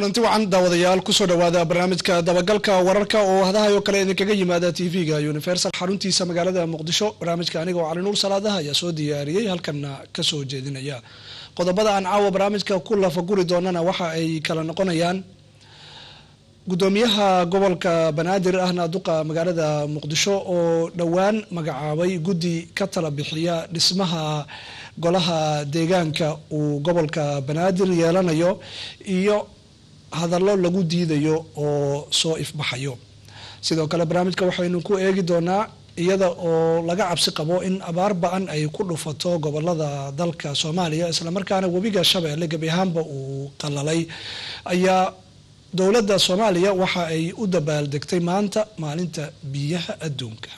kulanti wacan daawadayaal kusoo dhawaada barnaamijka dabagalka wararka oo hadahayo kale idinkaga yimaada tv-ga universal xaruntiisa magaalada muqdisho barnaamijka aniga oo cali nuur salaadaha ayaa soo diyaariyey halkanna kasoo jeedinaya qodobada aan caawa barnaamijka ku lafaguri doonana waxa ay kala noqonayaan gudoomiyaha gobolka banaadir ahna duqa magaalada muqdisho oo dhowaan magacaabay guddi ka tala bixiya dhismaha golaha deegaanka uu gobolka banaadir yeelanayo iyo hadallo lagu diidayo oo soo ifbaxayo sidoo kale barnaamijka waxaynu ku eegi doonaa iyada oo laga cabsi qabo in abaar ba-an ay ku dhufato gobolada dalka soomaaliya islamarkaana webiga shabeelle gebi ahaanba uu qalalay ayaa dowladda soomaaliya waxa ay u dabaaldegtay maanta maalinta biyaha adduunka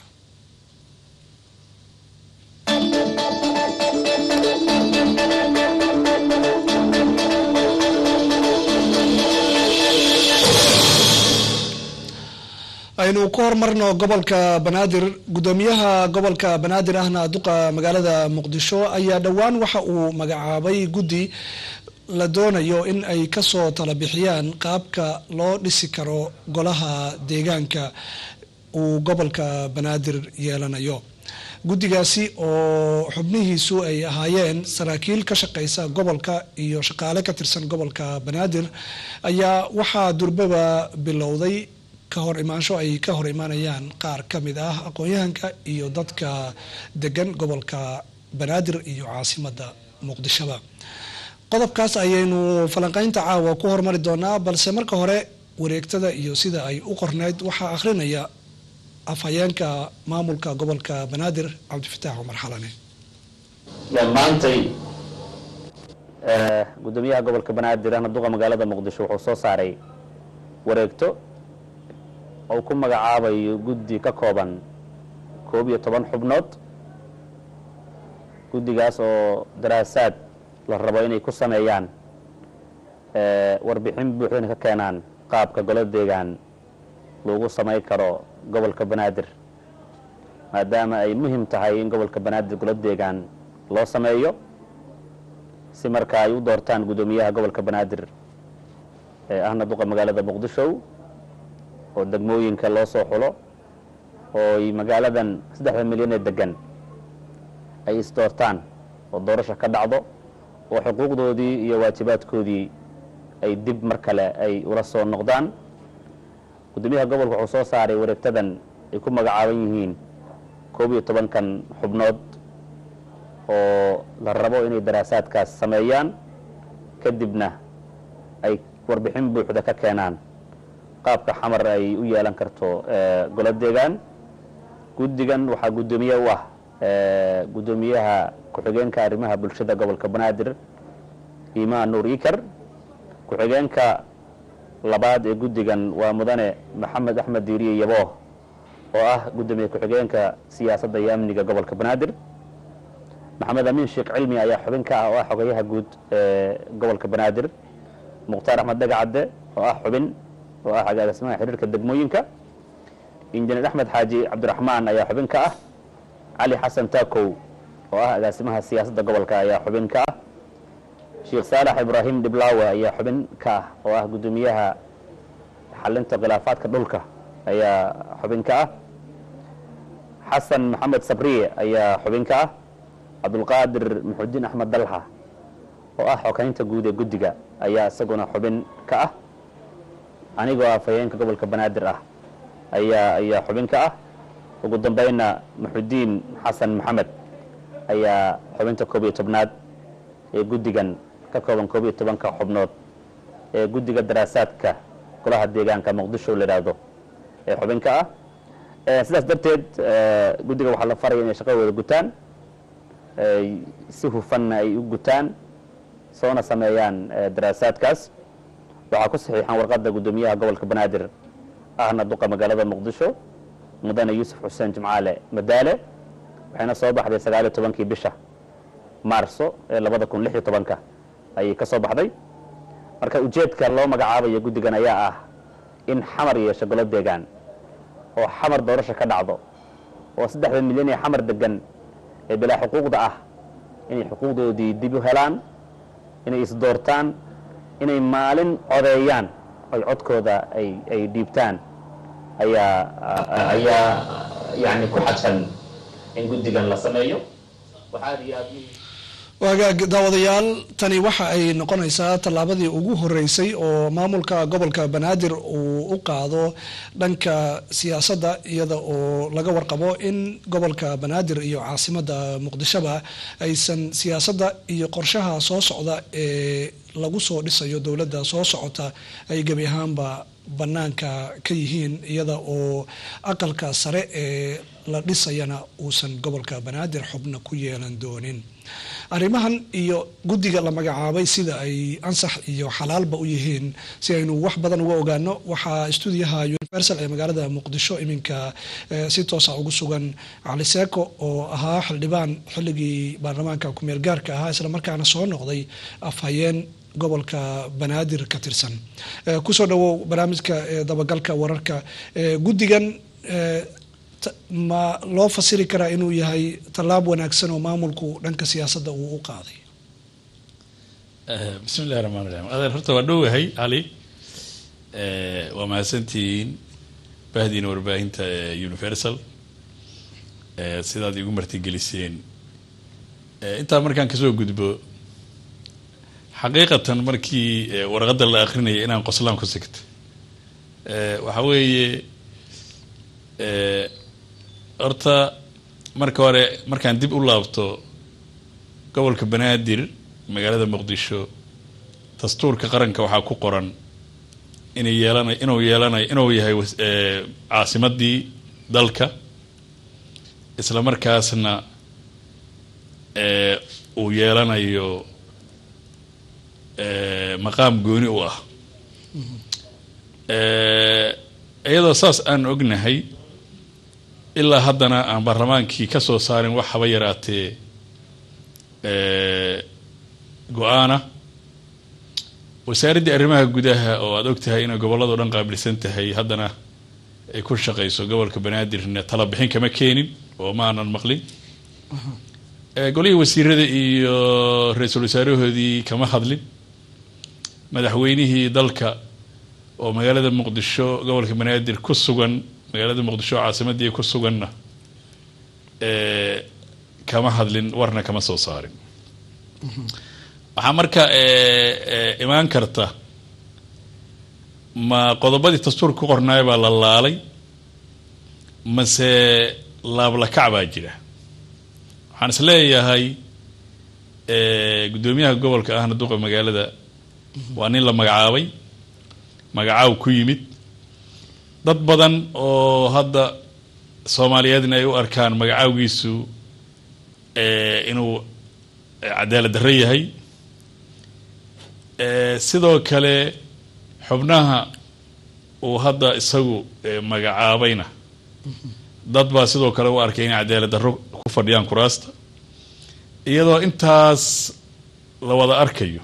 aynu ku horumarno gobolka banaadir gudoomiyaha gobolka banaadir ahna duqa magaalada muqdisho ayaa dhowaan waxa uu magacaabay guddi la doonayo in ay kasoo tala bixiyaan qaabka loo dhisi karo golaha deegaanka uu gobolka banaadir yeelanayo guddigaasi oo xubnihiisu ay ahaayeen saraakiil ka shaqeysa gobolka iyo shaqaale ka tirsan gobolka banaadir ayaa waxaa durbaba bilowday ka hor imaansho ay ka hor imaanayaan qaar ka mid ah aqoon-yahanka iyo dadka degan gobolka banaadir iyo caasimada muqdishoba qodobkaas ayaynu falanqeynta caawa ku hormari doonaa balse marka hore wareegtada iyo sida ay u qorneyd waxaa akhrinaya afhayeenka maamulka gobolka banaadir cabdifataax cumar xalane maantay gudoomiyaha gobolka banaadir ahna duqa magaalada muqdisho wuxuu soo saaray wareegto oo ku magacaabayo guddi ka kooban koob iyo toban xubnood guddigaas oo daraasaad la rabo inay ku sameeyaan warbixin buuxdana ka keenaan qaabka golo deegaan lagu samay karo gobolka banaadir maadaama ay muhim tahay in gobolka banaadir golo deegaan loo sameeyo si marka ay u doortaan guddoomiyaha gobolka banaadir ee ahna duqa magaalada muqdisho oo degmooyinka loo soo xulo oo ay magaaladan saddexda milyan ee degan ay isdoortaan oo doorasha ka dhacdo oo xuquuqdoodii iyo waajibaadkoodii ay dib mar kale ay ula soo noqdaan guddoomiyaha gobolka wuxuu soo saaray wareegtadan ay ku magacaaban yihiin koob iyo tobankan xubnood oo la rabo inay daraasaadkaas sameeyaan kadibna ay warbixin buuxda ka keenaan qaabka xamar ay u yeelan karto golo deegaan guddigan waxaa guddoomiye u ah guddoomiyaha ku-xigeenka arrimaha bulshada gobolka banaadir imaan nuur ikar ku-xigeenka labaad ee guddigan waa mudane maxamed axmed diiriye yabooh oo ah guddoomiye ku-xigeenka siyaasadda iyo amniga gobolka banaadir maxamed amiin sheekh cilmi ayaa xubin ka ah oo ah xogayaha guud ee gobolka banaadir mukhtaar axmed dhagacadde oo ah xubin oo ah agaasimaha xiriirka degmooyinka injineer axmed xaaji cabdiraxmaan ayaa xubin ka ah cali xasan taakow oo ah agaasimaha siyaasadda gobolka ayaa xubin ka ah sheekh saalax ibraahim dhiblaawe ayaa xubin ka ah oo ah guddoomiyaha xalinta khilaafaadka dhulka ayaa xubin ka ah xasan maxamed sabriye ayaa xubin ka ah cabdulqaadir muxudiin axmed dalxa oo ah xogeynta guud ee guddiga ayaa isaguna xubin ka ah anigoo afhayeenka gobolka banaadir ah ayaa ayaa xubin ka ah ugu dambeynna muxudiin xasan maxamed ayaa xubinta koob iyo tobnaad ee guddigan ka kooban koob iyo tobanka xubnood ee guddiga daraasaadka golaha deegaanka muqdisho la yidhaahdo ee xubin ka ah sidaas darteed guddiga waxaa la faraya inay shaqadooda gutaan si hufanna ay u gutaan soona sameeyaan daraasaadkaas waxaa ku saxiixan warqadda guddoomiyaha gobolka banaadir ahna duqa magaalada muqdisho mudane yuusuf xuseen jimcaale madaale waxayna soo baxday sagaaliyo tobankii bisha maarso ee labada kun lix iyo tobanka ayay ka soo baxday marka ujeedka loo magacaabayo guddigan ayaa ah in xamar yeesho golo deegaan oo xamar doorasha ka dhacdo oo saddexda milyan ee xamar degan ee bilaa xuquuqda ah inay xuquuqdoodii dib u helaan inay isdoortaan inay maalin codeeyaan oy codkooda ay ay dhiibtaan ayaa ayaa yani ku xadsan in guddigan la sameeyo waxaa aad iyo aad muhiim waagaag daawadayaal tani waxa ay noqonaysaa tallaabadii ugu horeysay oo maamulka gobolka banaadir uu u qaado dhanka siyaasadda iyada oo laga warqabo in gobolka banaadir iyo caasimadda muqdishoba aysan siyaasadda iyo qorshaha soo socda ee lagu soo dhisayo dowladda soo socota ay gebi ahaanba bannaanka ka yihiin iyada oo aqalka sare ee la dhisayana uusan gobolka banaadir xubna ku yeelan doonin arrimahan iyo guddiga la magacaabay sida ay ansax iyo xalaalba u yihiin si aynu wax badan uga ogaano waxaa stuudiyaha universal ee magaalada muqdisho iminka si toosa ugu sugan cali seeko oo ahaa xildhibaan xilligii baarlamaanka kumeel gaarka ahaa islamarkaana soo noqday afhayeen gobolka banaadir ka tirsan kusoo dhawow barnaamijka dabagalka wararka guddigan ma loo fasiri karaa inuu yahay tallaab wanaagsan oo maamulku dhanka siyaasadda uu u qaaday bismi illahi raxmaan raxiim adeer horta waa dhowahay cali waa mahadsantihiin bahdiina warbaahinta universal sidaad igu martigeliseen intaa markaan kasoo gudbo xaqiiqatan markii warqadda la akrinaya inaan qoslaan ku sigta waxa weeye horta marka hore markaan dib u laabto gobolka banaadir magaalada muqdisho dastuurka qaranka waxaa ku qoran inay yeelana inuu yeelanayo inuu yahay caasimadii dalka isla markaasna uu yeelanayo maqaam gooni u ah iyadoo saas aan ognahay ilaa haddana aan baarlamaankii ka soo saarin wax haba yaraatee go-aana wasaaraddii arrimaha gudaha oo aada og tahay inay gobolladao dhan qaabilsan tahay haddana ay ku shaqayso gobolka banaadirna tala bixin kama keenin oo ma aanan maqlin golihii wasiirada iyo ra-iisul wasaarahoodii kama hadlin madaxweynihii dalka oo magaalada muqdisho gobolka banaadir ku sugan magaalada muqdisho caasimadii ku suganna kama hadlin warna kama soo saarin waxaa marka imaan karta ma qodobadii dastuurka ku qornaaya baa la laalay mase laablakac baa jira waxaan is leeyahay guddoomiyaha gobolka ahna duqa magaalada waa nin la magacaabay magacaaw ku yimid dad badan oo hadda soomaaliyeedna ay u arkaan magacaawgiisu inuu cadaalad darro yahay sidoo kale xubnaha uu hadda isagu magacaabayna dad baa sidoo kale u arkay inay cadaalad darro ku fadhiyaan kuraasta iyadoo intaas la wada arkayo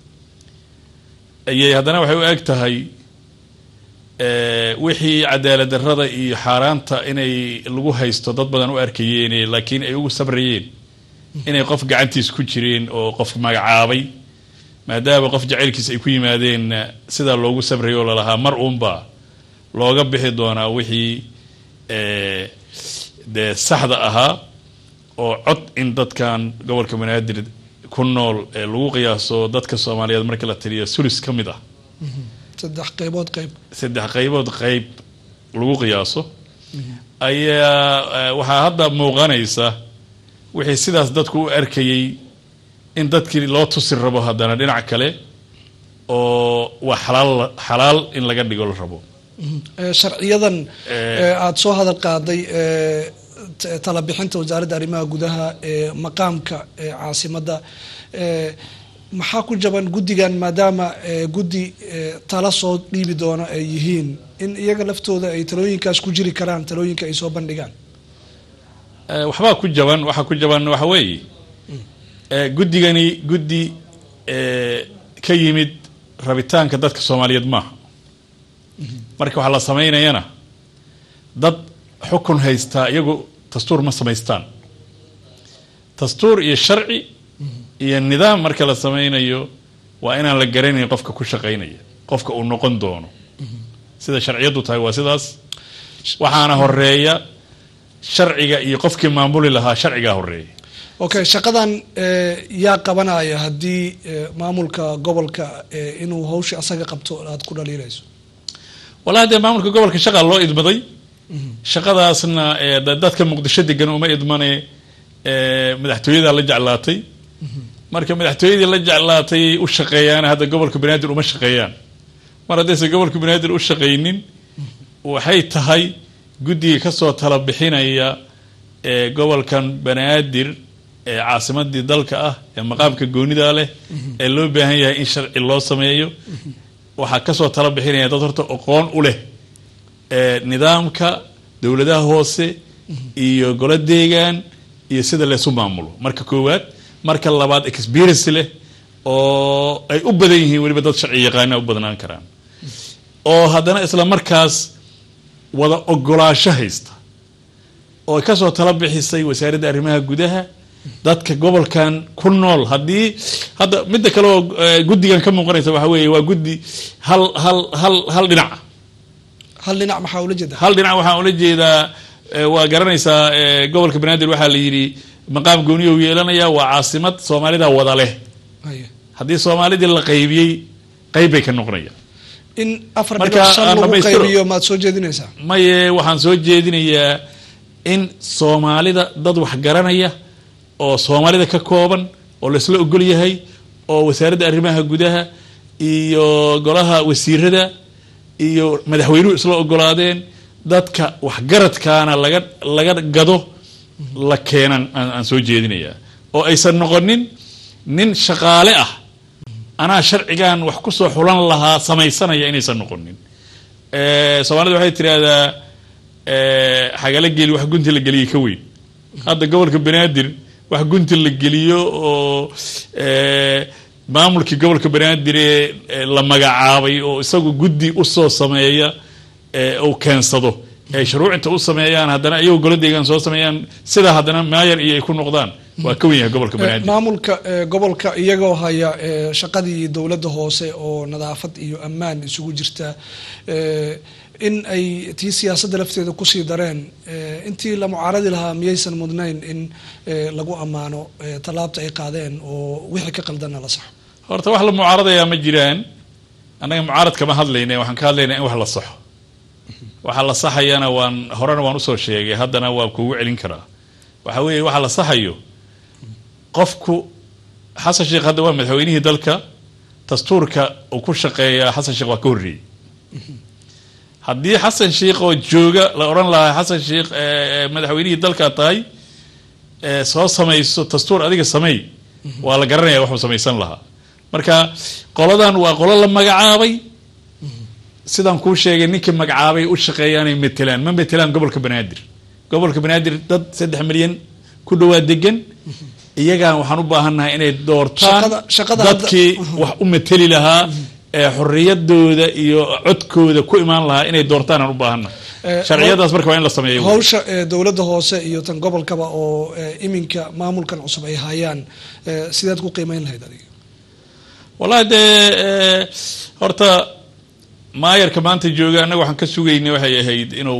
ayay haddana waxay u eg tahay wixii cadaalad darrada iyo xaaraanta inay lagu haysto dad badan u arkayeen laakiin ay ugu sabrayeen inay qof gacantiis ku jireen oo qof magacaabay maadaama qof jacaylkiis ay ku yimaadeen sidaa loogu sabrayay oo lalahaa mar uunbaa looga bixi doonaa wixii dee saxda ahaa oo cod in dadkan gobolka banaadir ku nool lagu qiyaaso dadka soomaaliyeed markii la tiriyo sulis ka mid ah saddex qaybood qayb saddex qaybood qayb lagu qiyaaso ayaa waxaa hadda muuqanaysa wixii sidaas dadku u arkayay in dadkii loo tusi rabo haddana dhinac kale oo waa xalaal xalaal in laga dhigo la rabo sharciyadan aada soo hadal qaaday tala bixinta wasaaradda arrimaha gudaha ee maqaamka caasimadda maxaa ku jaban guddigan maadaama guddi tala soo dhiibi doono ay yihiin in iyaga laftooda ay talooyinkaas ku jiri karaan talooyinka ay soo bandhigaan waxbaa ku jaban waxaa ku jaban waxa weeye guddigani guddi ka yimid rabitaanka dadka soomaaliyeed maaha marka waxaa la samaynayana dad xukun haystaa iyagu dastuur ma samaystaan dastuur iyo sharci iyo nidaam marka la sameynayo waa inaan la garanayn qofka ku shaqaynaya qofka uu noqon doono sida sharciyadu tahay waa sidaas waxaana horeeya sharciga iyo qofkii maamuli lahaa sharcigaa horeeya okay shaqadan yaa qabanaya haddii maamulka gobolka inuu hawsha asaga qabto aada ku dhaliilayso wallahi dee maamulka gobolka shaqaa loo idmaday shaqadaasna dadka muqdisho degan uma idmane madaxtooyadaa la jeclaatay marka madaxtooyadii la jeclaatay u shaqeeyaan hadda gobolka banaadir uma shaqeeyaan mar haddaysan gobolka banaadir u shaqaynin waxay tahay guddiga kasoo tala bixinaya ee gobolkan banaadir ee caasimadii dalka ah ee maqaamka goonida leh ee loo baahan yahay in sharci loo sameeyo waxaa kasoo tala bixinaya dad horta aqoon u leh ee nidaamka dowladaha hoose iyo golo deegaan iyo sida laysu maamulo marka koowaad marka labaad experience leh oo ay u badan yihiin weliba dad sharci yaqaana u badnaan karaan oo haddana isla markaas wada ogolaasho haysta oo kasoo tala bixisay wasaaradda arrimaha gudaha dadka gobolkan ku nool haddii hadda midda kale oo guddigan ka muuqanaysa waxa weeye waa guddi hal hal hal hal dhinaca hal dhinac maxaa ula jeeda hal dhinac waxaan ula jeedaa waa garanaysaa gobolka banaadir waxaa la yidhi maqaam gooniya u yeelanaya waa caasimad soomaalida wada leh haddii soomaalidii la qaybiyey qayb bay ka noqonaya in afar dhinac shan lagu qaybiyo maad soo jeedinaysaa maye waxaan soo jeedinayaa in soomaalida dad wax garanaya oo soomaalida ka kooban oo laisla ogol yahay oo wasaaradda arrimaha gudaha iyo golaha wasiirada iyo madaxweynuhu isla ogolaadeen dadka waxgaradkaana laga laga gado la keenan aan soo jeedinayaa oo aysan noqonin nin shaqaale ah anaa sharcigan wax kusoo xulan lahaa samaysanaya inaysan noqonin soomaalida waxay tiraahdaa xagala geli wax gunti la geliyay ka weyn hadda gobolka banaadir wax gunti la geliyo oo maamulkii gobolka banaadir ee la magacaabay oo isagu guddi usoo sameeya uu keensado ay shuruucinta u sameeyaan haddana iyagoo golo deegaan soo sameeyaan sidaa haddana maayar iyo ay ku noqdaan waa ka wen yahay gobolka banaadir maamulka gobolka iyagoo haya shaqadii dowladda hoose oo nadaafad iyo ammaan isugu jirta in ay tii siyaasadda lafteeda kusii dareen intii la mucaaradi lahaa miyaysan mudnayn in lagu ammaano tallaabta ay qaadeen oo wixii ka qaldanna la saxo horta wax la mucaaradayaa ma jiraan annaga mucaarad kama hadlayna waxaan ka hadlaynaa in wax la saxo waxa la saxayana waan horena waan usoo sheegay haddana waa kugu celin karaa waxa weeye waxa la saxayo qofku xasan sheekh hadda waa madaxweynihii dalka dastuurka uu ku shaqeeyaa xasan sheekh waa ka horreeyey haddii xasan sheikh oo jooga la odhan lahaa xasan sheikh madaxweynihii dalka tahay soo samayso dastuur adiga sameey waa la garanaya waxuu samaysan lahaa marka qoladan waa qolo la magacaabay sidaan kuu sheegay ninkii magacaabay u shaqeeyaanay matelaan ma matelaan gobolka banaadir gobolka banaadir dad saddex milyan ku dhawaa degan iyagaan waxaan u baahannahay inay doortaan dadkii wax u mateli lahaa ee xoriyadooda iyo codkooda ku imaan lahaa inay doortaan aan u baahana sharciyadaas marka waa in la sameeyo hawsha dowladda hoose iyo tan gobolkaba oo iminka maamulkan cusub ay hayaan sideed ku qiimeyn lahayd adiga wallahi dee horta maayarka maanta jooga annaga waxaan ka sugaynay waxay ahayd inuu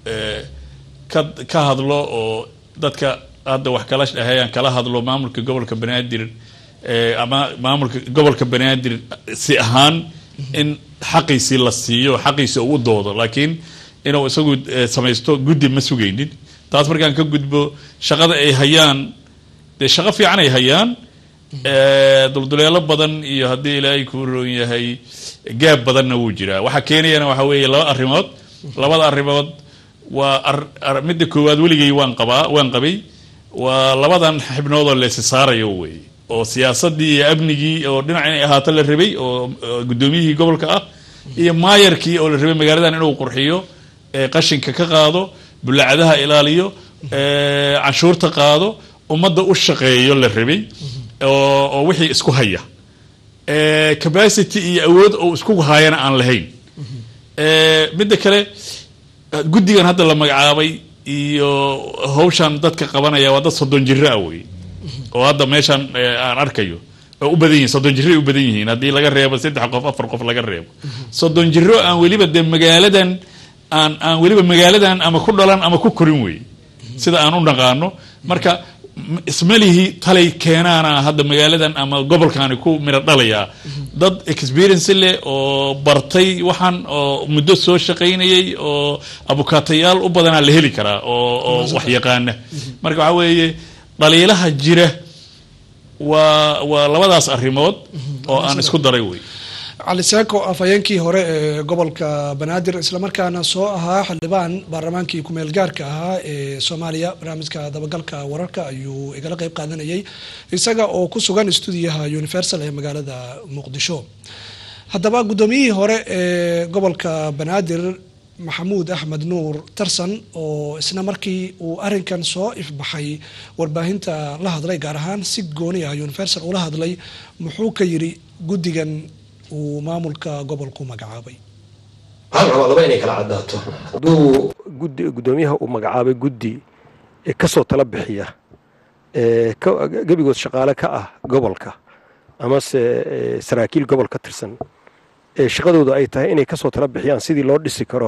ka ka hadlo oo dadka hadda wax kala dhahayaan kala hadlo maamulka gobolka banaadir ama maamulka gobolka banaadir si ahaan in xaqiisii la siiyo xaqiisi uu u doodo laakiin inuu isagu samaysto guddi ma sugaynin taas markaan ka gudbo shaqada ay hayaan dee shaqo fiican ay hayaan dulduleelo badan iyo haddii ilaahay kuu roon yahay gaab badanna wuu jiraa waxaa keenayana waxaa weeye laba arrimood labada arrimood waa midda koowaad weligay waan qabaa waan qabay waa labadan xibnoodoo leesi saarayo wey oo siyaasadii iyo amnigii oo dhinac inay ahaato la rabay oo guddoomiyihii gobolka ah iyo maayarkii oo la rabay magaaladan inuu qurxiyo qashinka ka qaado bulaacadaha ilaaliyo canshuurta qaado ummadda u shaqeeyo la rabay oo wixii isku haya capacity iyo awood oo isku haayana aan lahayn midda kale guddigan hadda la magacaabay iyo hawshan dadka qabanaya waa dad soddon jiro ah wey oo hadda meeshan aan arkayo oo u badan yihiin soddon jirro ay u badan yihiin haddii laga reebo saddex qof afar qof laga reebo soddon jirro aan weliba dee magaaladan aan aan weliba magaaladan ama ku dhalan ama ku korin wey sida aan u naqaano marka ismalihi talay keenaana hadda magaaladan ama gobolkaani ku midho dhalayaa dad experience leh oo bartay waxaan oo muddo soo shaqaynayay oo abukaatayaal u badanaa la heli karaa oo oo wax yaqaana marka waxaa weeye dhaliilaha jira waa waa labadaas arrimood oo aan isku daray wey cali seeko afhayeenkii hore ee gobolka banaadir islamarkaana soo ahaa xildhibaan baarlamaankii kumeel gaarka ahaa ee soomaaliya barnaamijka dabagalka wararka ayuu igala qeyb qaadanayay isaga oo ku sugan stuudiyaha universal ee magaalada muqdisho haddaba guddoomiyihii hore ee gobolka banaadir maxamuud axmed nuur tarsan oo isna markii uu arinkan soo ifbaxay warbaahinta la hadlay gaar ahaan si gooni ah universal ula hadlay muxuu ka yiri guddigan uu maamulka gobolku magacaabay waxaan rabaa laba inay kala caddaato hadduu guddi guddoomiyaha uu magacaabay guddi ee ka soo tala bixiya ee gebigood shaqaale ka ah gobolka amase saraakiil gobol ka tirsan ee shaqadooda ay tahay inay ka soo tala bixiyaan sidii loo dhisi karo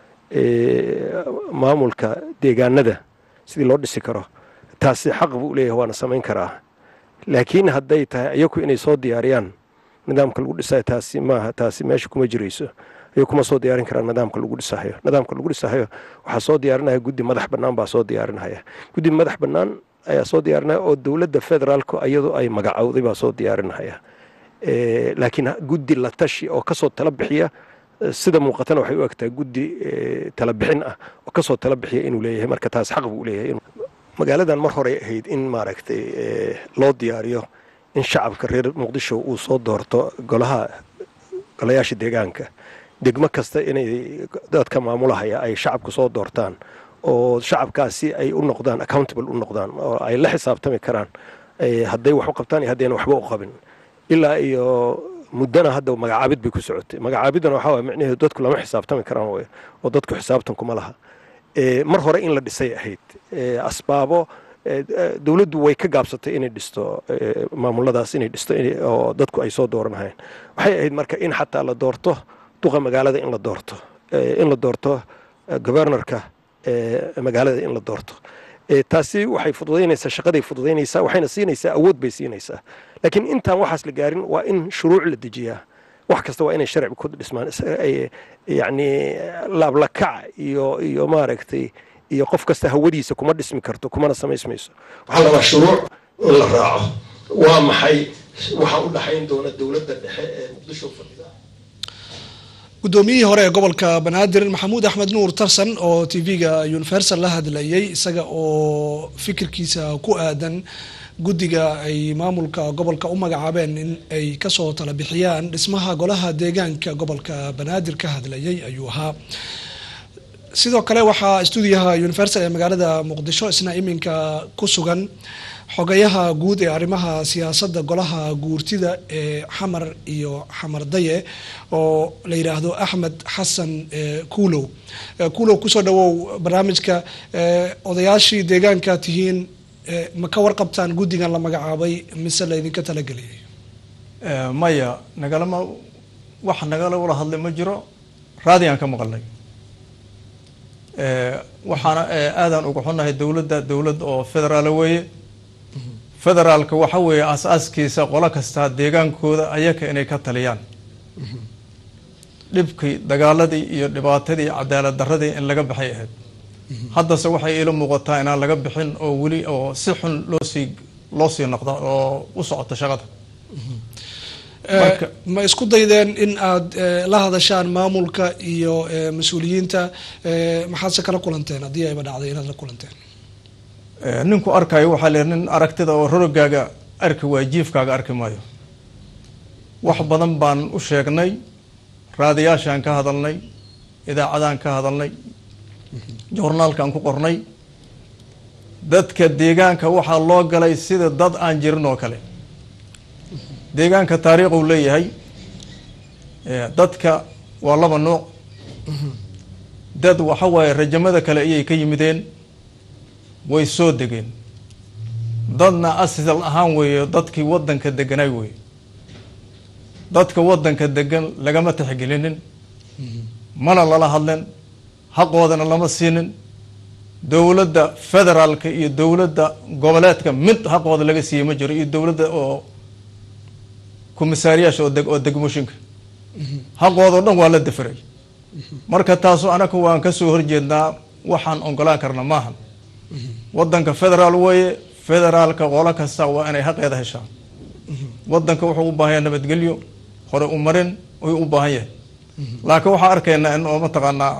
maamulka deegaanada sidii loo dhisi karo taasi xaq buu leeyahay waana samayn karaa laakiin hadday tahay ayaku inay soo diyaariyaan nidaamka lagu dhisayo taasi maaha taasi meesha kuma jirayso ayuu kuma soo diyaarin karaan nidaamka lagu dhisahayo nidaamka lagu dhisahayo waxaa soo diyaarinaya guddi madax bannaan baa soo diyaarinaya guddi madax bannaan ayaa soo diyaarinaya oo dowladda federaalku iyadu ay magacowday baa soo diyaarinaya laakiin guddi la tashi oo kasoo tala bixiya sida muuqatana waxay u egtahay guddi tala bixin ah oo kasoo tala bixiya inuu leeyahay marka taas xaq buu leeyahay magaaladan mar horey ahayd in maaragtay loo diyaariyo in shacabka reer muqdisho uu soo doorto golaha golayaasha deegaanka degmo kasta inay dadka maamulahaya ay shacabku soo doortaan oo shacabkaasi ay u noqdaan accountable u noqdaan oo ay la xisaabtami karaan hadday wax u qabtaan iyo haddayna waxba u qabin ilaa iyo muddana hadda magacaabid bay ku socotay magacaabiddana waxaa waye micnaheedu dadku lama xisaabtami karaan wey oo dadku xisaabtan kuma laha mar hore in la dhisay ahayd asbaabo dowladdu way ka gaabsatay inay dhisto maamuladaas inay dhisto oo dadku ay soo dooranahayeen waxay ahayd marka in xataa la doorto duqa magaalada in la doorto in la doorto governorka magaalada in la doorto taasi waxay fududaynaysaa shaqaday fududaynaysaa waxayna siinaysaa awood bay siinaysaa laakiin intaan waxaas la gaarin waa in shuruuc la dejiyaa wax kasta waa inay sharci ku dhismaan yacni laablakac iyo iyo maaragtay iyo qof kasta hawadiisa kuma dhismi karto kumana samaysmayso waxaa labaa shuruuc in la raaco waa maxay waxaa u dhaxayn doona dowladda dhexe ee muqdisho fadhida guddoomiyihii hore ee gobolka banaadir maxamuud axmed nuur tarsan oo t v-ga universal la hadlayay isaga oo fikirkiisa ku aadan guddiga ay maamulka gobolka u magacaabeen in ay kasoo tala bixiyaan dhismaha golaha deegaanka gobolka banaadir ka hadlayay ayuu ahaa sidoo kale waxaa stuudiyaha universal ee magaalada muqdisho isna iminka ku sugan xogayaha guud ee arrimaha siyaasadda golaha guurtida ee xamar iyo xamar daye oo la yidhaahdo axmed xasan kuulow kuulow kusoo dhawow barnaamijka odayaashii deegaanka tihiin ma ka warqabtaan guddigan la magacaabay mise laydinka talageliyay maya nagalama wax nagala wala hadlay ma jiro raadigaan ka maqalnay waxaana aadaan uga xunnahay dowladda dowlad oo federaala weeye federaalka waxa weeye aas-aaskiisa qolo kastaa deegaankooda ayaka inay ka taliyaan dhibkii dagaaladii iyo dhibaatadii cadaalad daradii in laga baxay ahayd haddase waxay iila muuqataa inaan laga bixin oo weli oo si xun loosii loo sii noqda oo u socota shaqada ma isku daydeen in aada la hadashaan maamulka iyo mas-uuliyiinta maxaadse kala kulanteen haddii ayba dhacday inaad la kulanteen ninku arkayo waxaa le nin aragtida oo rorogaaga arki waayo jiifkaaga arki maayo wax badan baan u sheegnay raadiyaashaan ka hadalnay idaacadaan ka hadalnay joornaalkaan ku qornay dadka deegaanka waxaa loo galay sida dad aan jirin oo kale deegaanka taariikhuu leeyahay dadka waa laba nuuc dad waxa waaye rajamada kale ayay ka yimideen way soo degeen dadna asal ahaan weeye dadkii wadanka deganaay weye dadka waddanka degan lagama tixgelinin mana lala hadlin xaqoodana lama siinin dowladda federaalka iyo dowladda goboleedka mid xaqooda laga siiyey ma jiro iyo dowladda oo komisaariyaasha oo deg oo degmooyinka xaqooda o dhan waa la dafiray marka taasu anaga waan kasoo horjeednaa waxaan ogolaan karna maahan waddanka federaal weeye federaalka qolo kasta waa inay xaqeeda heshaan waddanka wuxuu u baahan yahay nabadgelyo hore u marin ayuu u baahan yahay laakiin waxaan arkaynaa in oo mataqaanaa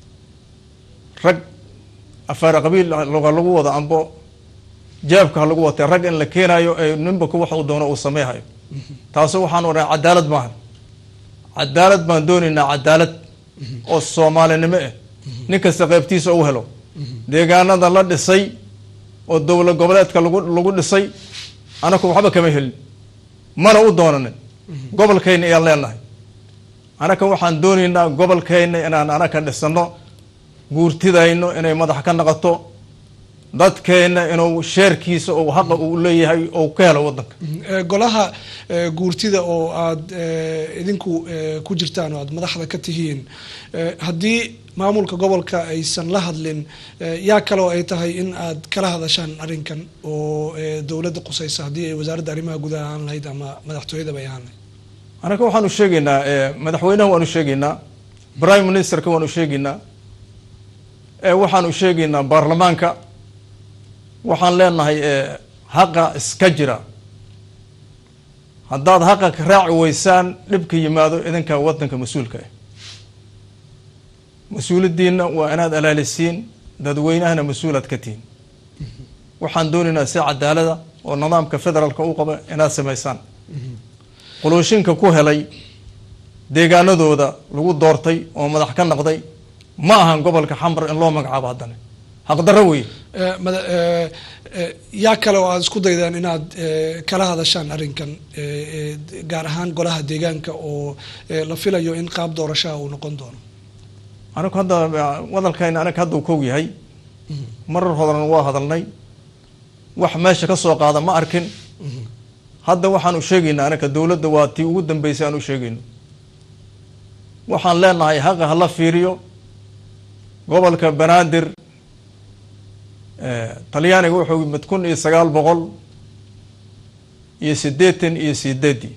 rag afaar qabiil loga lagu wado ambo jaabka ha lagu watay rag in la keenayo ee ninba ku wax uu doono uu sameeyhayo taasu waxaan odhanaa cadaalad maahan cadaalad baan doonaynaa cadaalad oo soomaalinimo ah nin kasta qaybtiisa u helo deegaanada la dhisay oo dowlad goboleedka lagu lagu dhisay anaku waxba kama helin mana u doonanin gobolkayna ayaan leenahay anaka waxaan doonaynaa gobolkayna inaan anaka dhisano guurtidayno inay madax ka naqato dadkeenna inuu sheerkiisa oo haqa uu leeyahay oo ka helo waddanka golaha guurtida oo aada idinku ku jirtaan oo aada madaxda ka tihiin haddii maamulka gobolka aysan la hadlin yaa kaloo ay tahay in aad kala hadashaan arrinkan oo dowladda qusaysa haddii ay wasaaradda arrimaha gudaha ahaan lahayd ama madaxtooyadaba ay ahaan lahayd anaka waxaanu sheegaynaa madaxweynaha waanu sheegaynaa prime ministerka waanu sheegaynaa waxaanu sheegaynaa baarlamaanka waxaan leenahay haqa iska jira haddaad haqa ka raaci weysaan dhibka yimaado idinka waddanka mas-uulka ah mas-uuladiina waa inaad alaalisiin dadweynahana mas-uulaad ka tihiin waxaan doonaynaa si cadaalada oo nidaamka federaalka u qaba inaad samaysaan qolooshinka ku helay deegaanadooda lagu doortay oo madax ka naqday ma ahan gobolka xamar in loo magacaabo haddana xaqdarro weye yaa kale oo aada isku daydaan inaad kala hadashaan arrinkan gaar ahaan golaha deegaanka oo la filayo in qaab doorashaha uu noqon doono anagu hadda wadalkayna anaga hadda uu koog yahay marar hodan waa hadalnay wax meesha ka soo qaada ma arkin hadda waxaan u sheegaynaa anaka dowladda waa tii ugu dambeysay aan u sheegayno waxaan leenahay haqa hala fiiriyo gobolka banaadir talyaaniga wuxuu yimid kun iyo sagaal boqol iyo siddeetan iyo sideedii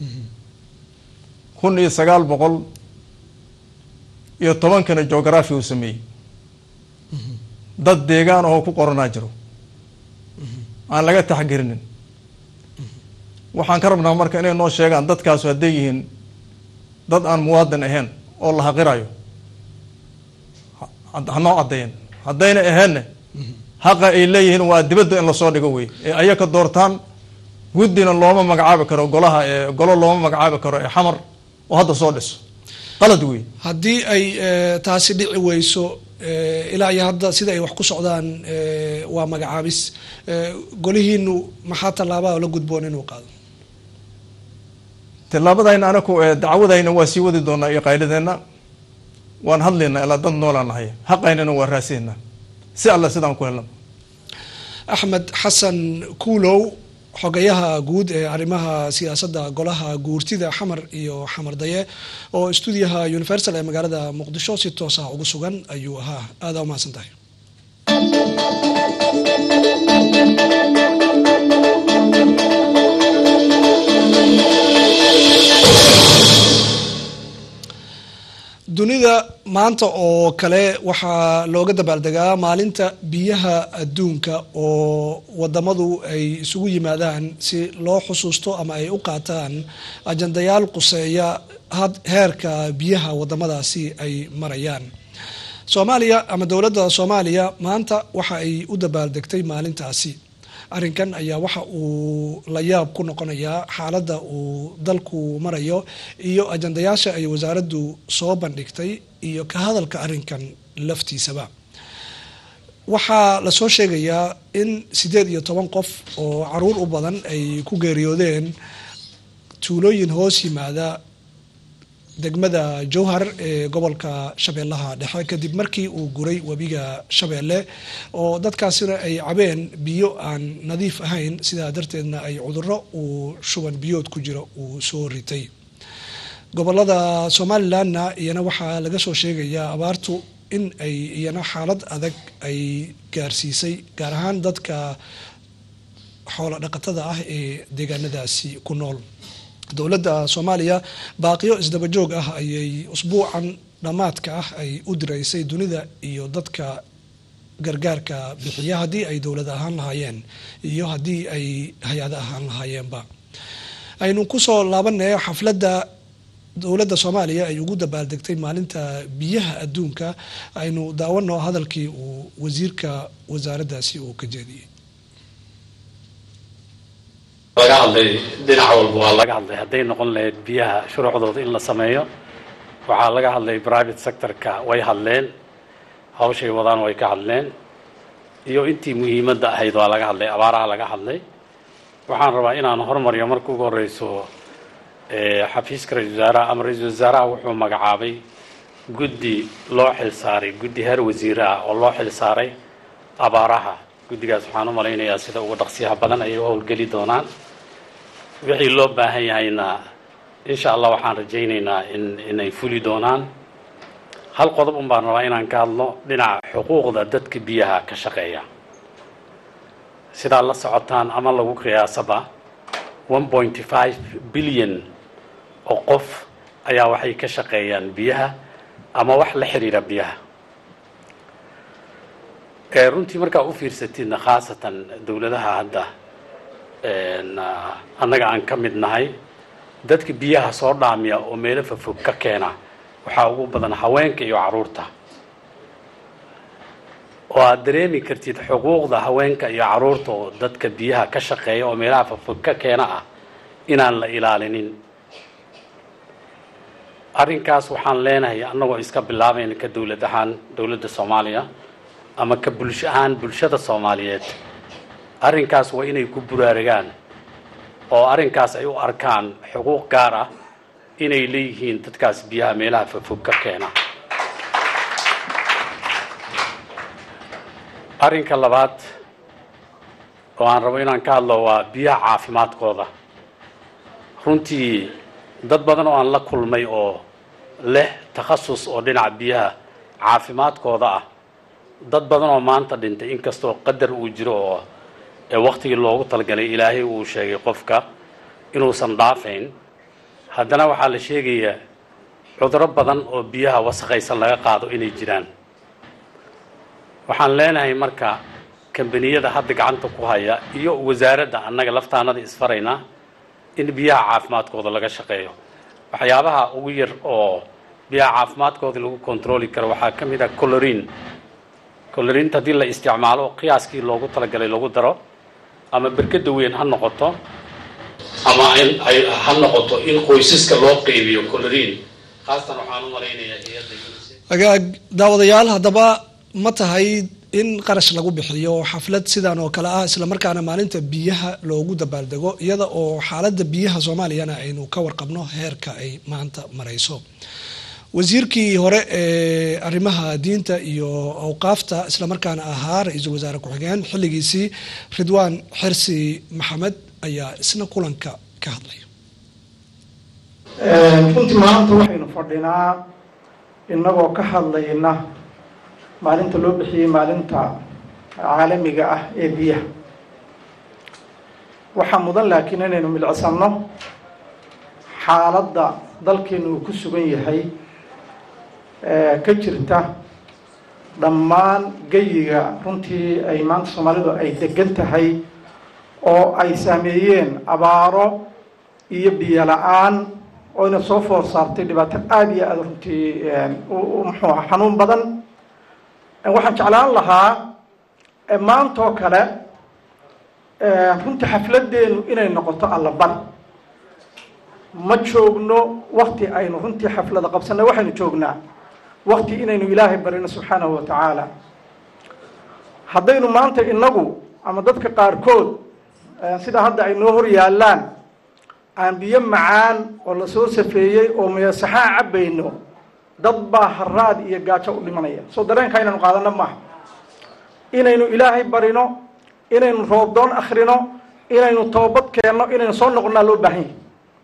kun iyo sagaal boqol iyo tobankana geography uu sameeyey dad deegaan ahoo ku qoranaa jiro aan laga taxgerinin waxaan ka rabnaa marka inay noo sheegaan dadkaasu hadday yihiin dad aan muwaadin ahayn oo la haqirayo hanoo caddeeyen haddayna aheenna haqa ay leeyihiin waa dibadda in lasoo dhigo wey ee ayaka doortaan guddina looma magacaabi karo golaha golo looma magacaabi karo ee xamar oo hadda soo dhiso qalad wey haddii ay taasi dhici weyso ilaa iyo hadda sida ay wax ku socdaan waa magacaabis golihiinu maxaa tallaabaa la gudboon inuu qaado tillaabadayna anaku dacwadayna waa sii wadi doonaa iyo qayladeenna waan hadlaynaa ilaa dad noolaan nahay haqaynana waa raasiynaa si alla sidaan ku helna axmed xasan kuulow xogayaha guud ee arrimaha siyaasadda golaha guurtida xamar iyo xamar daye oo stuudiyaha universal ee magaalada muqdisho si toos ah ugu sugan ayuu ahaa aada umahadsan tahay dunida maanta oo kale waxaa looga dabaaldegaa maalinta biyaha adduunka oo wadamadu ay isugu yimaadaan si loo xusuusto ama ay u qaataan ajandayaal quseeya heerka biyaha wadamadaasi ay marayaan soomaaliya ama dowladda soomaaliya maanta waxa ay u dabaaldegtay maalintaasi arrinkan ayaa waxa uu la yaab ku noqonayaa xaaladda uu dalku marayo iyo ajandayaasha ay wasaaraddu soo bandhigtay iyo ka hadalka arrinkan laftiisaba waxaa lasoo sheegayaa in siddeed iyo toban qof oo caruur u badan ay ku geeriyoodeen tuulooyin hoos yimaada degmada jowhar ee gobolka shabeellaha dhexe kadib markii uu guray webiga shabeelle oo dadkaasina ay cabeen biyo aan nadiif ahayn sidaa darteedna ay cudurro uu shuban biyood ku jiro uu soo ritay gobolada somalilanna iyana waxaa laga soo sheegayaa abaartu in ay iyana xaalad adag ay gaarsiisay gaar ahaan dadka xoolo dhaqatada ah ee deegaanadaasi ku nool dowladda soomaaliya baaqiyo isdaba joog ah ayay usbuucan dhammaadka ah ay u diraysay dunida iyo dadka gargaarka bixiya haddii ay dowlad ahaan lahaayeen iyo haddii ay hay-ado ahaan lahaayeenba aynu kusoo laabanay xafladda dowladda soomaaliya ay ugu dabaaldegtay maalinta biyaha adduunka aynu daawano hadalkii uu wasiirka wasaaraddaasi uu ka jeediyey laga hadlay dhinac walba waa laga hadlay hadday noqon lahayd biyaha shuruucdooda in la sameeyo waxaa laga hadlay private sectorka way hadleen hawshay wadaan way ka hadleen iyo intii muhiimadda ahayd waa laga hadlay abaaraha laga hadlay waxaan rabaa inaan hormariyo marka ugu horeyso xafiiska ra-isul wasaaraha ama ra-iisul wasaaraha wuxuu magacaabay guddi loo xil saaray guddi heer wasiire ah oo loo xil saaray abaaraha guddigaas waxaan u malaynayaa sida ugu dhaqsiyaha badan ayay u howlgeli doonaan wixii loo baahan yahayna insha allah waxaan rajaynaynaa in inay fuli doonaan hal qodob un baan rabaa inaan ka hadlo dhinaca xuquuqda dadka biyaha ka shaqeeya sidaa la socotaan ama lagu qiyaasaba one point five billion oo qof ayaa waxay ka shaqeeyaan biyaha ama wax la xiriira biyaha runtii markaa u fiirsatidna khaasatan dowladaha hadda annaga aan ka mid nahay dadka biyaha soo dhaamiya oo meelo fafog ka keena waxaa ugu badan haweenka iyo caruurta oo aad dareemi kartid xuquuqda haweenka iyo caruurta oo dadka biyaha ka shaqeeya oo meelaha fafog ka keena ah inaan la ilaalinin arrinkaas waxaan leenahay annagoo iska bilaabayna ka dowlad ahaan dowladda soomaaliya ama ka bulsho ahaan bulshada soomaaliyeed arrinkaas waa inay ku buraaragaan oo arrinkaas ay u arkaan xuquuq gaar ah inay leeyihiin dadkaas biyaha meelaha fafog ka keena arrinka labaad oo aan rabo inaan ka hadlo waa biyaha caafimaadkooda runtii dad badan oo aan la kulmay oo leh takhasus oo dhinaca biyaha caafimaadkooda ah dad badan oo maanta dhintay inkastoo qadar uu jiro oo waktigii loogu talagalay ilaahay uu sheegay qofka inuusan dhaafayn haddana waxaa la sheegayaa cuduro badan oo biyaha wasakhaysan laga qaado inay jiraan waxaan leenahay marka kambaniyada hadda gacanta ku haya iyo wasaaradda annaga laftaanada isfaraynaa in biyaha caafimaadkooda laga shaqeeyo waxyaabaha ugu yar oo biyaha caafimaadkooda lagu controli karo waxaa ka mid ah colorin colorinta haddii la isticmaalo qiyaaskii loogu talagalay lagu daro ama berkada weyn ha noqoto ama ha noqoto in qoysaska loo qeybiyo colorin haastan waxaan u malaynayaa iyada agaag daawadayaal haddaba ma tahay in qarash lagu bixiyo xaflad sidan oo kale ah islamarkaana maalinta biyaha loogu dabaaldego iyada oo xaaladda biyaha soomaaliyana aynu ka warqabno heerka ay maanta marayso wasiirkii hore ee arrimaha diinta iyo awqaafta islamarkaana ahaa ra-iisul wasaare ku-xigeen xilligiisii ridwaan xirsi maxamed ayaa isna kulanka ka hadlay runtii maanta waxaynu fadhinaa innagoo ka hadlayna maalinta loo bixiyey maalinta caalamiga ah ee biyaha waxaa mudan laakiin inaynu milcsanno xaaladda dalkeenu uu ku sugan yahay ka jirta dhammaan geyiga runtii ay maanta soomaalidu ay degan tahay oo ay saameeyeen abaaro iyo biyo la-aan oo ina soo foor saartay dhibaato aada iyo aada runtii muxuu aha xanuun badan waxaan jeclaan lahaa maantoo kale runtii xafladeenu inay noqoto allabari ma joogno wakti aynu runtii xaflada qabsanay waxaynu joognaa wakti inaynu ilaahay barino subxaanahu wa tacaala haddaynu maanta inagu ama dadka qaarkood sida hadda ay noo hor yaallaan aan biyo macaan oo lasoo safeeyey oo meesaxaa cabbayno dad baa haraad iyo gaajo u dhimanaya soo dareenka inaynu qaadano maaha inaynu ilaahay barino inaynu roobdoon akrino inaynu toobad keenno inaynu soo noqonnaa loo baahan yahay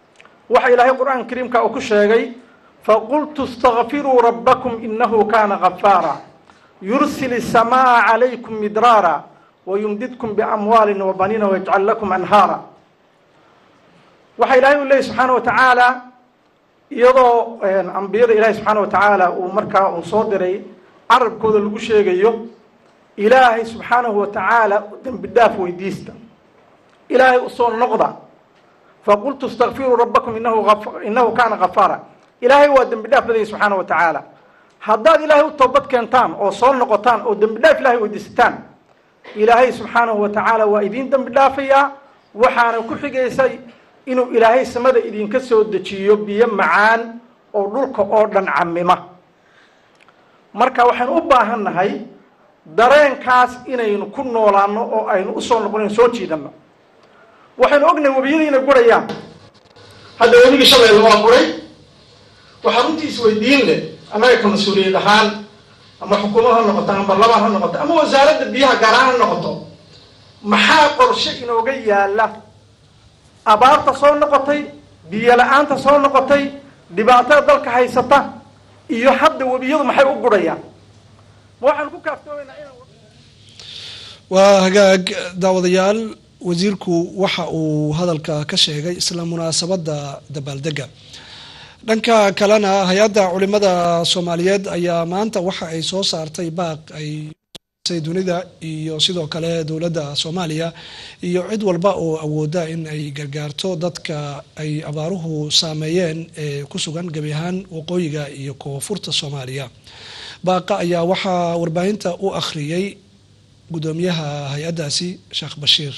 waxa ilaahay qur-aanka kariimka uu ku sheegay faqultu istakfiruu rabbakum inahu kana gafaara yursil الsamaaa calaykum midraara wayumdidkum biamwaalin wabaniina wayajcal lakum anhaara waxa ilaahay u leeyay subxaana wa tacaala iyadoo ambiyada ilaahay subxaana wa tacaala uu markaa uu soo diray carabkooda lagu sheegayo ilaahay subxaanahu wa tacaala dembi dhaaf weydiista ilaahay usoo noqda faqultu istakfiruu rabbakum inahu inahu kana gafaara ilaahay waa dembi dhaaf badaya subxaana wa tacaala haddaad ilaahay u toobad keentaan oo soo noqotaan oo dembi dhaaf ilahay weydiisataan ilaahay subxaanahu wa tacaala waa idiin dembi dhaafayaa waxaana ku xigaysay inuu ilaahay samada idinka soo dejiyo biyo macaan oo dhulka oo dhan camima marka waxaynu u baahan nahay dareenkaas inaynu ku noolaano oo aynu usoo noqonayn soo jiidano waxaynu ognahay webiyadii inay gurayaan hadda webigii shabeelle waa guray waxaa runtii isweydiin leh annaga ka mas-uuliyad ahaan ama xukuumad ha noqoto ama barlamaan ha noqoto ama wasaaradda biyaha gaaraan ha noqoto maxaa qorshe inooga yaala abaarta soo noqotay biyo la-aanta soo noqotay dhibaatada dalka haysata iyo hadda webiyadu maxay u gurayaan ma waxaan ku kaaftoomaynaa inaan waa hagaag daawadayaal wasiirku waxa uu hadalka ka sheegay isla munaasabadda dabaaldega dhanka kalena hay-adda culimada soomaaliyeed ayaa maanta waxa ay soo saartay baaq ay dunida iyo sidoo kale dowladda soomaaliya iyo cid walba oo awooda in ay gargaarto dadka ay abaaruhu saameeyeen ee ku sugan gebi ahaan waqooyiga iyo koonfurta soomaaliya baaqa ayaa waxaa warbaahinta u akhriyey gudoomiyaha hay-addaasi sheekh bashiir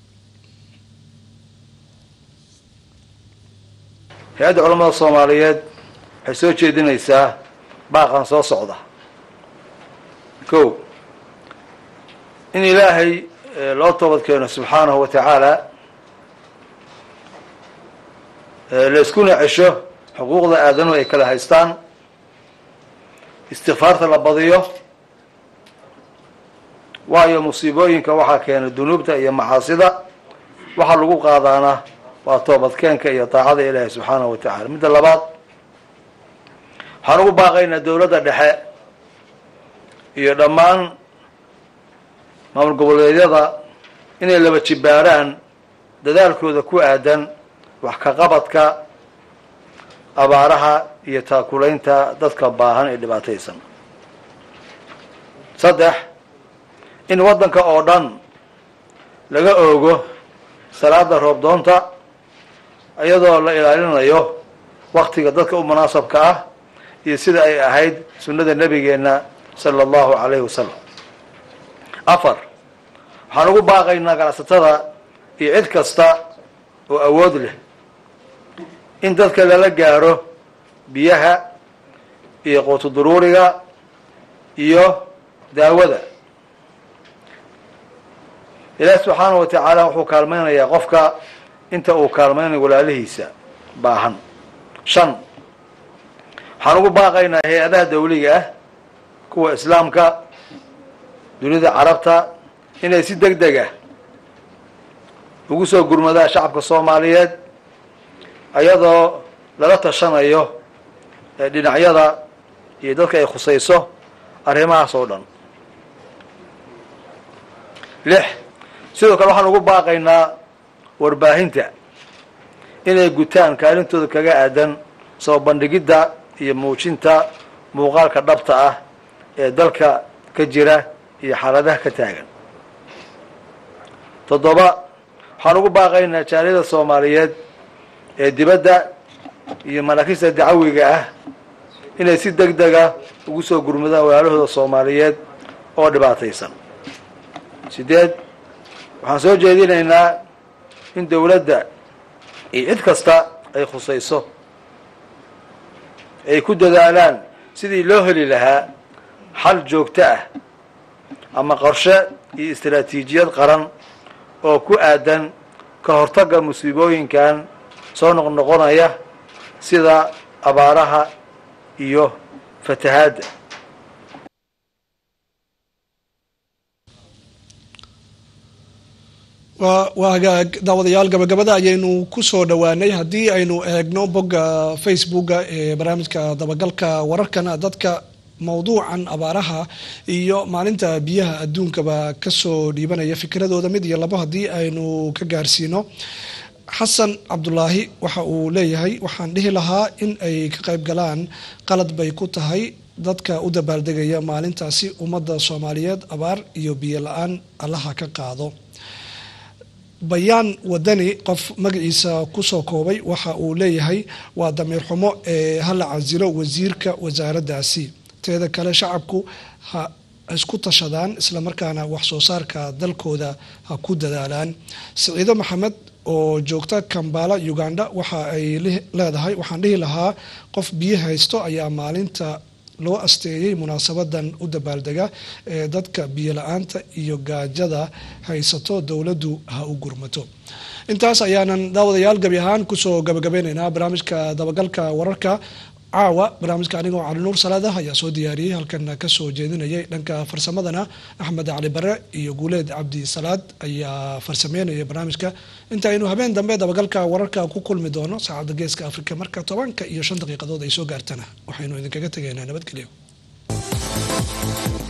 hay-adda culamada soomaaliyeed waxay soo jeedinaysaa baaqan soo socda ko in ilaahay loo toobad keeno subxaanahu wa tacaala layskuna cesho xuquuqda aadanuhu ay kala haystaan istikfaarta la badiyo waayo musiibooyinka waxaa keena dunuubta iyo macaasida waxaa lagu qaadaana waa toobadkeenka iyo daacada ilaahay subxaanahu wa tacala midda labaad waxaan ugu baaqaynaa dowladda dhexe iyo dhammaan maamul goboleedyada inay laba jibaaraan dadaalkooda ku aadan wax ka qabadka abaaraha iyo taakulaynta dadka baahan ee dhibaataysan saddex in waddanka oo dhan laga oogo salaada roobdoonta iyadoo la ilaalinayo waktiga dadka u munaasabka ah iyo sida ay ahayd sunnada nebigeenna sala allahu calayhi wasalam afar waxaan ugu baaqaynaa ganacsatada iyo cid kasta oo awood leh in dadka lala gaaro biyaha iyo quutu duruuriga iyo daawada ilaahi subxaanahu wa tacaala wuxuu kaalmaynayaa qofka inta uu kaalmaynayo walaalihiisa baahan shan waxaan ugu baaqaynaa hay-adaha dawliga ah kuwa islaamka dunida carabta inay si deg deg ah ugu soo gurmadaan shacabka soomaaliyeed ayadoo lala tashanayo dhinacyada iyo dadka ay khusayso arrimahaas oo dhan lix sidoo kale waxaan ugu baaqaynaa warbaahinta inay gutaan kaalintooda kaga aadan soo bandhigidda iyo muujinta muuqaalka dhabta ah ee dalka ka jira iyo xaaladaha ka taagan toddoba waxaan ugu baaqaynaa jaaliyada soomaaliyeed ee dibadda iyo manaakista dacawiga ah inay si deg dega ugu soo gurmadaan walaalahooda soomaaliyeed oo dhibaataysan sideed waxaan soo jeedinaynaa in dowladda iyo cid kasta ay khusayso ay ku dadaalaan sidii loo heli lahaa xal joogto ah ama qorshe iyo istaraatiijiyad qaran oo ku aadan ka hortagga musiibooyinkan soo noqnoqonaya sida abaaraha iyo fatahaadda waa hagaag daawadayaal gabagabada ayaynu kusoo dhowaanay haddii aynu eegno bogga facebooka ee barnaamijka dabagalka wararkana dadka mowduucan abaaraha iyo maalinta biyaha adduunkaba kasoo dhiibanaya fikradooda mid iyo labo haddii aynu ka gaarsiino xasan cabdulaahi waxa uu leeyahay waxaan dhihi lahaa in ay ka qayb galaan qalad bay ku tahay dadka u dabaaldegaya maalintaasi ummadda soomaaliyeed abaar iyo biyo la-aan allaha ka qaado bayaan wadani qof magaciisa kusoo koobay waxa uu leeyahay waa damiir xumo ee hala casilo wasiirka wasaaraddaasi teeda kale shacabku ha isku tashadaan islamarkaana wax soo saarka dalkooda ha ku dadaalaan siciido maxamed oo joogta kambala uganda waxa ay leedahay waxaan dhihi lahaa qof biyo haysto ayaa maalinta loo asteeyey munaasabadan u dabaaldega ee dadka biyo la-aanta iyo gaajada haysato dowladdu ha u gurmato intaas ayaanan daawadayaal gabi ahaan kusoo gabagabeyneynaa barnaamijka dabagalka wararka caawa barnaamijka anigoo cali nuur salaadah ayaa soo diyaariyey halkan kasoo jeedinayay dhanka farsamadana axmed cali bare iyo guuleed cabdi salaad ayaa farsameynaya barnaamijka inta aynu habeen dambe dabagalka wararka ku kulmi doono saacadda geeska afrika marka tobanka iyo shan daqiiqadood ay soo gaartana waxaynu idinkaga tegaynaa nabadgelyo